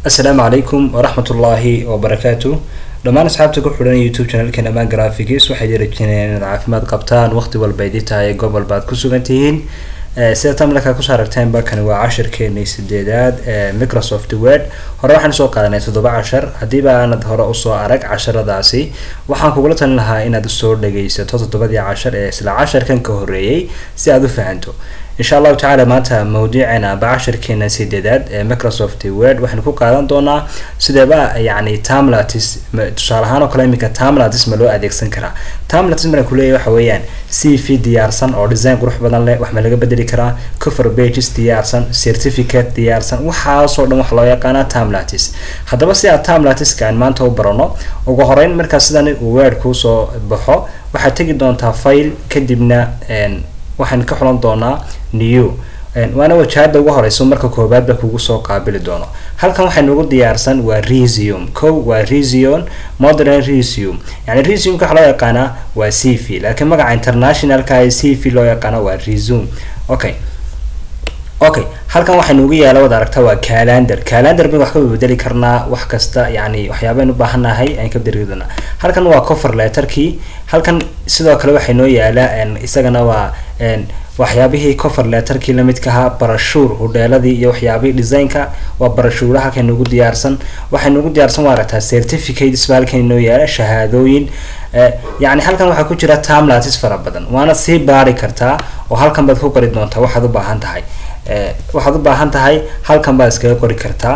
assalaamu calaykum waraxmat ullaahi wabarakaatu dhammaan asxaabta ku xidhan youtube channelkan amaan graphics waxay dirajinayaan inaad caafimaad qabtaan waqti walba idii tahay goob walba aad ku sugan tihiin sida tamlaka kusoo aragteen balkani waa cashirkeenii sideedaad ee microsoft word hore waxaan soo qaadanay toddoba cashar haddiiba aanad hore usoo arag casharadaasi waxaan kugula talin lahaa inaad usoo dhagaysato toddobadii cashar ee isla casharkan ka horeeyey si aad u fahanto insha allahu tacaala maanta mawduuceena aba cashirkeena sideedaad ee microsoft word waxaynu ku qaadan doonaa sideeba yacni tamlatis tusaale ahaan oo kale iminka tamlatis ma loo adeegsan karaa tamlatis maraan kuleeyahy waxa weeyaan c v diyaarsan oo design qurux badan leh wax ma laga bedeli karaa cover pages diyaarsan certificate diyaarsan waxaasoo dhan wax loo yaqaanaa tamlatis haddaba si aad tamlatiska aan maanta u barano ugu horeyn markaa sidan uu word kuusoo baxo waxaad tegi doontaa file kadibna waxaan ka xulan doonaa new waana wajahada ugu horeyso marka koobaadba kugu soo qaabili doono halkan waxay nagu diyaarsan waa resume ko waa resume modern resume yani resumeka waxa loo yaqaanaa waa c v laakiin magaca internationalka ee c v loo yaqaana waa resume okay okay halkan waxay noogu yaala wad aragta waa calendar calendar bay wax ka bedeli karnaa wax kasta yani waxyaabayn u baahannahay aan ka bedeli doonaa halkan waa cover letterkii halkan sidoo kale waxay noo yaala isagana waa waxyaabihii cover letterkii lamidka ahaa barashuur hudheeladii iyo waxyaabihii designka waa barashuura halkan noogu diyaarsan waxay noogu diyaarsan waa aragtaa certificates ba halkan inoo yaala shahaadooyin yani halkan waxaa ku jira tamlatis fara badan waana sii baari kartaa oo halkan baad ku qori doontaa waxaad u baahan tahay waxaad u baahan tahay halkan baad iskaga qori kartaa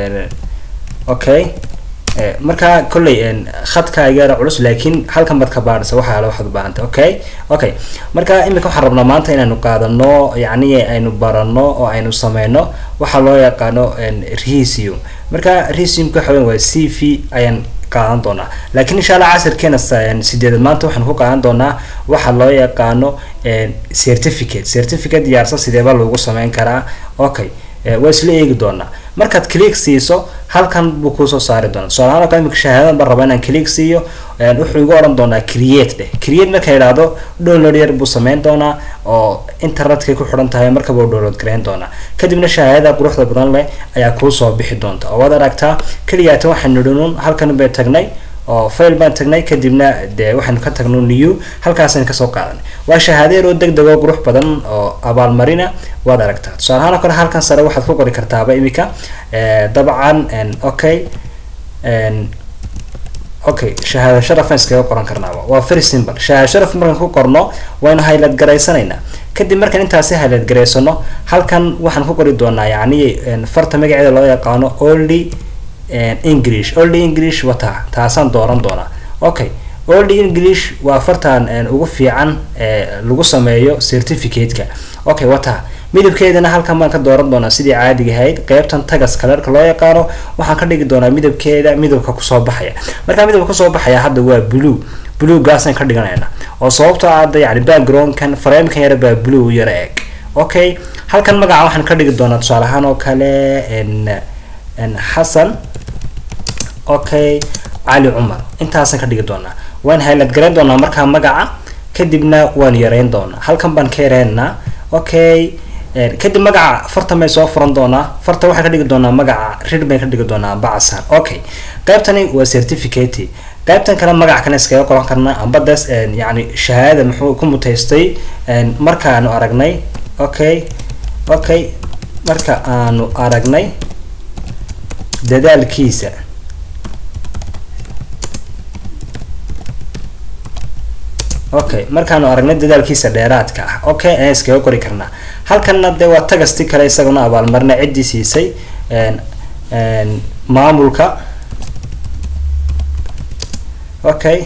okay markaa kolley khadka igaara culus laakiin halkan baad ka baadhisa waxa ale waxaad u baahantay okay okay marka imika waxaan rabnaa maanta inaynu qaadano yacni aynu barano oo aynu sameyno waxaa loo yaqaano resume marka resumeka waxa weyan waa c v ayaan qaadan doonaa laakiin insha allah casirkeena sideedad maanta waxaanu ku qaadan doonaa waxa loo yaqaano certificate certificate diyaarsan sideeba lagu sameyn karaa okay waa isla eegi doonaa markaad click siiso halkan buu kusoo saari doonaa tusaalahaan oo kale imika shahaadadan baan rabaa inaan click siiyo wuxuu igu odhan doonaa create dheh create marka idhaahdo download yar buu sameyn doonaa oo internetkay ku xidhan tahay markaba uu download gareyn doonaa kadibna shahaadada quruxda badan leh ayaa kuusoo bixi doonta oo waad aragtaa keliyaata waxaanu nidhinun halkan bay tagnay oo fail baan tagnay kadibna dee waxaanu ka tagno new halkaasaan kasoo qaadanay waa shahaado yaroo deg deg oo qurux badan oo abaalmarina waad aragtaa tusaale ahaan oo kale halkan sare waxaad ku qori kartaaba imika dabcan okay okay shahaado sharafaan iskaga qoran karnaaba waa very simple shahaado sharaf markaan ku qorno waynu highlight garaysanaynaa kadib markaan intaasi highlight garaysano halkan waxaan ku qori doonaa yacni farta magaceeda loo yaqaano only english only english wata taasaan dooran doonaa okay only english waa fartan ugu fiican lagu sameeyo certificate-ka okay wata midabkeedana halkan baan ka dooran doonaa sidii caadiga ahayd qeybtan tagas kalerka loo yaqaano waxaan ka dhigi doonaa midabkeeda midabka kusoo baxaya markaa midabka kusoo baxaya hadda waa blue blue gaasaan ka dhiganayna oo sababtoo aada yani backgroundkan framekan yara baa blue yara eg okay halkan magaca waxaan ka dhigi doonaa tusaale ahaan oo kale xasan okay cali cumar intaasaan ka dhigi doonaa waan highlight garayn doonaa markaa magaca kadibna waan yareyn doonaa halkan baan ka yareynaa okay kadib magaca fartan bay soo furan doonaa farta waxaan ka dhigi doonaa magaca rid bayn ka dhigi doonaa bacsan okay qaybtani waa certificate qaybtan kale magac kale iskaga qoran karnaa amba des yani shahaadada muxuu ku mutaystay markaanu aragnay okay okay marka aanu aragnay dadaalkiisa okay markaanu aragnay dadaalkiisa dheeraadka ah okay ayaan iskaga qori karnaa halkanna dee waa tagasti kale isaguna abaalmarina ciddii siisay maamulka okay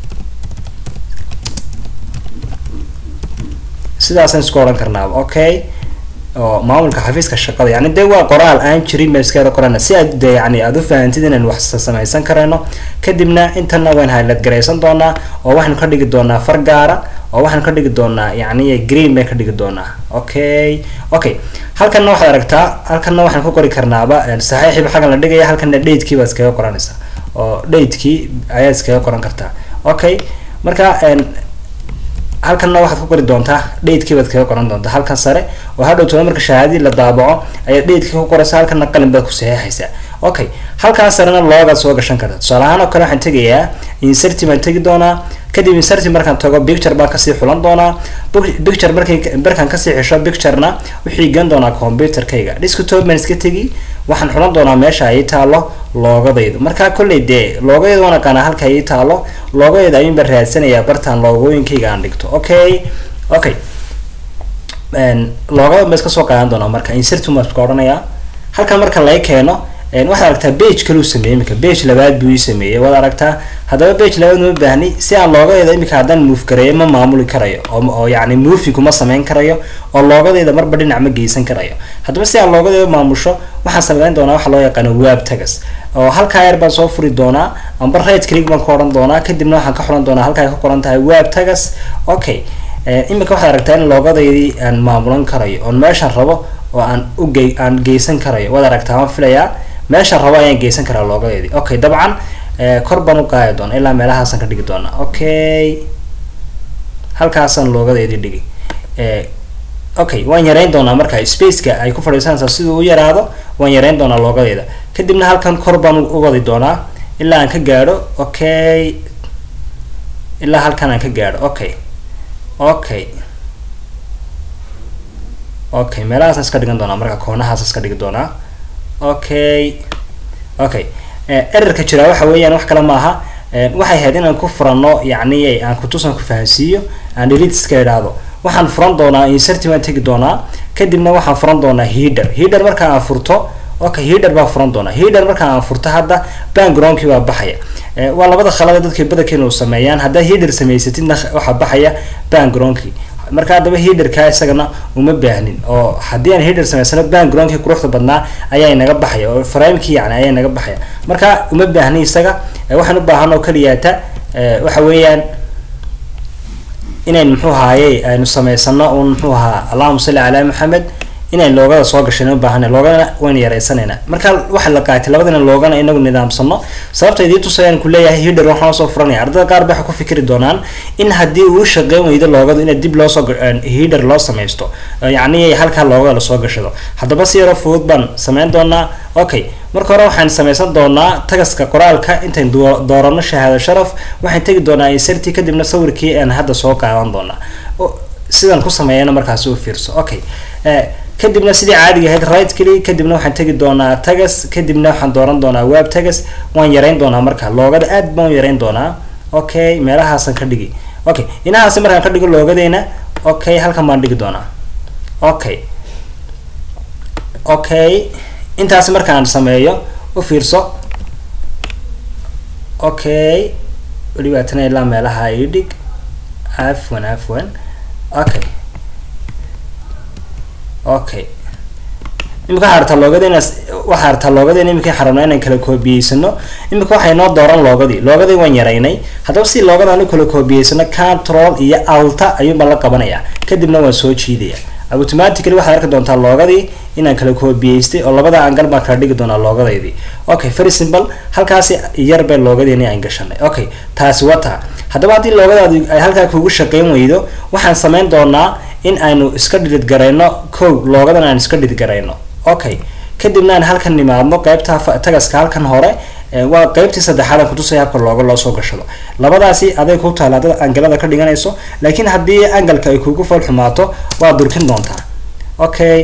sidaasaan isku odhan karnaaba okay oo maamulka xafiiska shaqada yani dee waa qoraal aan jirin ba iskada qorana si aad de yani aada u fahantid inaan wax samaysan karayno kadibna intana waan highlight garaysan doonaa oo waxaanu ka dhigi doonaa far gaara oo waxaanu ka dhigi doonaa yani green bay ka dhigi doonaa okay okay halkanna waxaad aragtaa halkanna waxaan ku qori karnaaba saxiixiba xaggan la dhigaya halkanna datekii baad iskaga qoranaysaa oo datekii ayaad iskaga qoran kartaa okay marka halkanna waxaad ku qori doontaa dhaydkii baad kaga qoran doontaa halkan sare oo hadhow tona marka shahaadadii la daabaco ayaad dhaydkii ku qoraysa halkanna qalin baad ku saxeexaysaa okay halkaas sarena loogaad soo gashan karta tusaale ahaan oo kale waxaan tegayaa inserti baan tegi doonaa kadib inserti markaan tago picture baan kasii xulan doonaa picture markay markaan kasii xisho picturena wixii gan doonaa computerkayga desktop baan iska tegi waxaan xulan doonaa meesha ay taalo loogadaydu markaa kolley dee loogadeeda waan aqaanaa halka ay taalo loogadeeda ayuun baan raadsanayaa bartaan loogooyinkayga aan dhigto okay okay loogada ma iska soo qaadan doonaa marka insertum baan iska odhanayaa halkan marka laga keeno waxaad aragtaa bage kaluu sameeyey imika bage labaad buu ii sameeyey waad aragtaa haddaba bage labaad ma baahni si aan loogadeeda imika haddaan move gareeyo ma maamuli karayo oo yacni movi kuma sameyn karayo oo loogadeeda marba dhinac ma geysan karayo haddaba si aan loogadeeda maamusho waxaan sameyn doonaa waxa loo yaqaano web tagas oo halkaa yar baan soo furi doonaa amba right click baan ka odhan doonaa kadibna waxaan ka xulan doonaa halkaa ka qoran tahay web tagas okay imika waxaad aragtaa in loogadeydii aan maamulan karayo oon meeshaan rabo oo aan uge aan geysan karayo waad aragtaa waan filayaa meeshaan rabo ayaan geysan karaa loogadeedii okay dabcan kor baan u qaadi doona ilaa meelahaasaan ka dhigi doonaa okay halkaasaan loogadeedii dhigi okay waan yareyn doonaa marka spaceka ay ku fadhiisanaysaa siduu u yaraado waan yareyn doonaa loogadeeda kadibna halkan kor baan u wadi doonaa ilaa aan ka gaadho okay ilaa halkan aan ka gaadho okay okay okay meelahaasaan iska dhigan doonaa marka koonahaas iska dhigi doonaa okay okay erarka jira waxa weeyaan wax kale maaha waxay ahayd inaan ku furano yacni aan kutusan ku fahansiiyo aan delete iska idhaahdo waxaan furan doonaa inserti baan tegi doonaa kadibna waxaan furan doonaa header header marka aan furto okay header baan furan doonaa header marka aan furto hadda backgroundkii baa baxaya waa labada khalada dadka badankeena u sameeyaan haddaa header samaysatidna waxaa baxaya backgroundkii marka haddaba headerka isagana uma baahnin oo haddii aan header samaysano backgroundkii quruxda badnaa ayaa inaga baxaya oo framekii yani ayaa inaga baxaya marka uma baahni isaga waxaan u baahan oo kaliyaata waxa weeyaan inayn muxuu ahaaye aynu samaysano un muxuu ahaa allahuma salli calaa maxamed inayn loogada soo gashan u baahana loogana waynu yaraysanayna marka waxa la qaatay labadana loogana inagu nidaamsano sababta idii tusayaan ku leeyahay header waxaan soo furanaya ardada qaar ba waxay ku fikri doonaan in haddii uu shaqeyn weydo loogadu ina dib loosoo header loo samaysto yacni halkaa loogada lasoo gashado haddaba si yaroo fudud baan sameyn doonaa okay marka hore waxaan samaysan doonaa tagaska qoraalka intayn doorano shahaado sharaf waxaan tegi doonaa inserti kadibna sawirkii aan hadda soo qaadan doonaa sidan ku sameeyana markaasi u fiirso okay kadibna sidii caadiga ahayd right click kadibna waxaan tegi doonaa tagas kadibna waxaan dooran doonaa web tagas waan yareyn doonaa marka loogada aad baan u yareyn doonaa okay meelahaasan ka dhigi okay inahaasi markaan ka dhigo loogadeena okay halkan baan dhigi doonaa okay okay intaasi markaan sameeyo u fiirso okay welibaatana ilaa meelaha ii dhig afwan afwan okay okay imika waxaa artaa loogadeen waxaa artaa loogadeen imika xarabnaa inaan kala koobiyeysano imika waxay noo dooran loogadii loogadii waan yaraynay haddaba si loogada aanu kala koobiyeysano control iyo alta ayuunbaan la qabanayaa kadibna waan soo jiidaya automatically waxaad arki doontaa loogadii inaan kala koobiyeystay oo labada angal baan kala dhigi doonaa loogadaydii okay very simple halkaasi yar bay loogadeeni aan gashanay okay taasi wata haddaba haddii loogadaadu ay halkaa kugu shaqeyn weydo waxaan sameyn doonaa in aynu iska dhidid garayno kow loogadan aan iska dhidid garayno okay kadibna aan halkan nimaadno qeybta tagaska halkan hore waa qeybtii saddexaad aan kutusaya habka looga loo soo gashado labadaasi aday ku taala dad angalada ka dhiganayso laakiin haddii angalka ay kugu fool xumaato waa durkin doontaa okay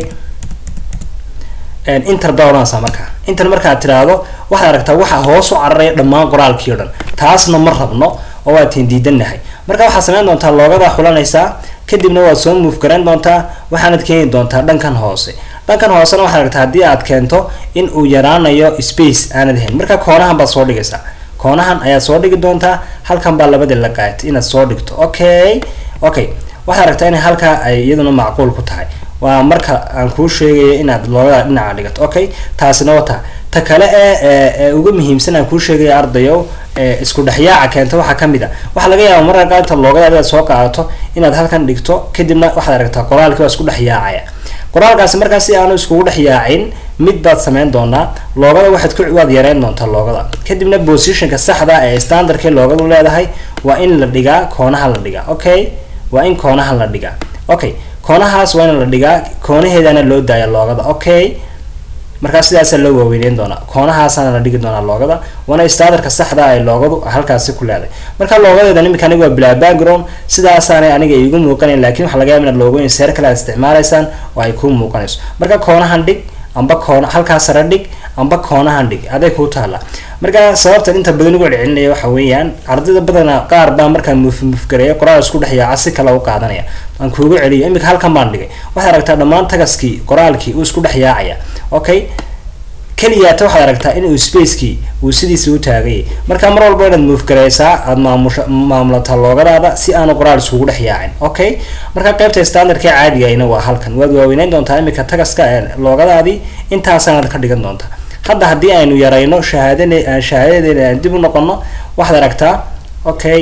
inter baa odhanaysaa marka inter markaad tiraahdo waxaad aragtaa waxa hoos u cararaya dhammaan qoraalkii o dhan taasna ma rabno oo waa tiin diidanahay marka waxaad sameyn doontaa loogadaa xulanaysaa kadibna waad soo move garayn doontaa waxaanad keeni doontaa dhankan hoose dhankan hoosena waxaad aragtaa haddii aad keento in uu yaraanayo space aanad ahayn marka koonahan baad soo dhigaysaa koonahan ayaad soo dhigi doontaa halkan baa labadii la qaatay inaad soo dhigto okay okay waxaad aragtaa in halkaa ay iyaduna macquul ku tahay waa marka aan kuu sheegayo inaad loogada dhinaca dhigato okay taasina wata ta kale ee ugu muhiimsan aan kuu sheegayo ardayow isku dhexyaaca keenta waxaa kamid a waxaa laga yaaba marka qaanta loogada inaad soo qaadato inaad halkan dhigto kadibna waxaad aragtaa qoraalkii waa isku dhexyaacaya qoraalkaasi markaa si aanu iskugu dhexyaacin mid baad sameyn doonaa loogada waxaad ku waad yareyn doontaa loogada kadibna positionka saxda ee standardkii loogadu leedahay waa in la dhigaa koonaha la dhigaa okay waa in koonaha la dhigaa okay koonahaas waa in la dhigaa koonaheedana loo daaya loogada okay markaa sidaasaa loo waaweyneyn doonaa koonahaasana la dhigi doonaa loogada waana standardka saxda ay loogadu halkaasi ku leeday marka loogadeedan imika aniga waa bilaa background sidaasaanay aniga iigu muuqanayn lakin waxa laga yaaba inaad loogooyin seer kale aad isticmaalaysaan oo ay kuu muuqanayso marka koonahan dhig amba koona halkaa sare dhig amba koonahan dhig aday kuu taala marka sababtan inta badan ugu celcelinaya waxa weeyaan ardayda badana qaar baa markaa muf mufgareeya qoraal isku dhex yaaca si kale u qaadanaya aan kuugu celiyo imika halkan baan dhigay waxaad aragtaa dhammaan tagaskii qoraalkii uu isku dhex yaacaya okay keliyaata waxaad aragtaa in uu spacekii uu sidiisa u taagayay marka mar walba inaad muufgareysaa aada maamusha maamulataa loogadaada si aanu qoraal iskugu dhex yaacin okay marka qeybta standardka caadigayna waa halkan waad waaweyneyn doontaa imika tagaska loogadaadii intaasanaad ka dhigan doontaa hadda haddii aynu yarayno shahaadane shahaadadeena aan dib u noqono waxaad aragtaa okay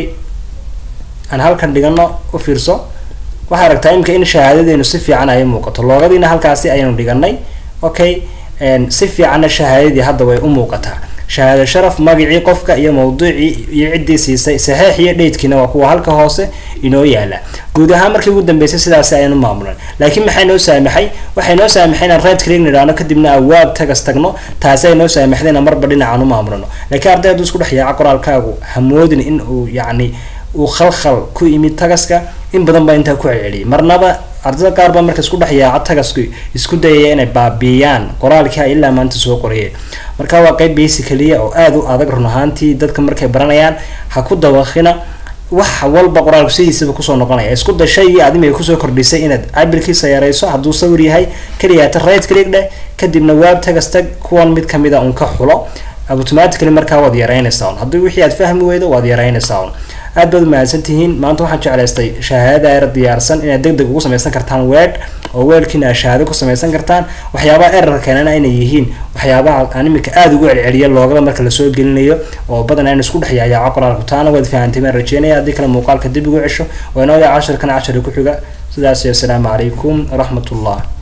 aan halkan dhigano u fiirso waxaad aragtaa imika in shahaadadeenu si fiican ay muuqato loogadiina halkaasi ayaynu dhiganay okay si fiicanna shahaadadii hadda way u muuqataa shahaado sharaf magacii qofka iyo mawduucii iyo ciddii siisay saxiix iyo dheydkiina waa kuwa halka hoose inoo yaala guud ahaan markii ugu dambeysay sidaasi ayanu maamulan laakiin maxay noo saamaxay waxay noo saamaxay inaan right click nidhaano kadibna awaab tagas tagno taasi ay noo saamaxday inaan marba dhinacaan u maamulano laakiin arday hadduu isku dhex yaaco qoraalkaagu hamoodin in uu yacni uu khalkhal ku imid tagaska in badan baa intaa ku celceliyay marnaba ardada qaar baa marka isku dhex yaaco tagasku isku dayaya inay baabiiyaan qoraalkii ay ilaa maanta soo qoriyeen marka waa qeyb basicaliya oo aada u adag run ahaantii dadka markay baranayaan ha ku dawaqina wax walba qoraalku sidiisaba kusoo noqonaya isku day shaygii adimay kusoo kordhisay inaad cabirkiisa yarayso hadduu sawir yahay keliyaata right click dheh kadibna waab tagas tag kuwan mid kamida un ka xulo automatically markaa waad yaraynaysaa un haddii wixii aad fahmi weydo waad yaraynaysaa un aad baad umahadsan tihiin maanta waxaan jeclaystay shahaadada er diyaarsan inaad deg deg ugu samaysan kartaan weed oo weelkiina aad shahaado ku samaysan kartaan waxyaabaha error keenana inay yihiin waxyaabaha aan imika aada ugu celceliya loogada marka lasoo gelinayo oo badan aan isku dhex yaayaaco qoraalku taana waad fahantay baan rajeynaya haddii kale muuqaalka dib ugu cesho waa inoo yaa cashirkan cashari ku xiga sidaas iyo asalaamu calaykum waraxmat ullah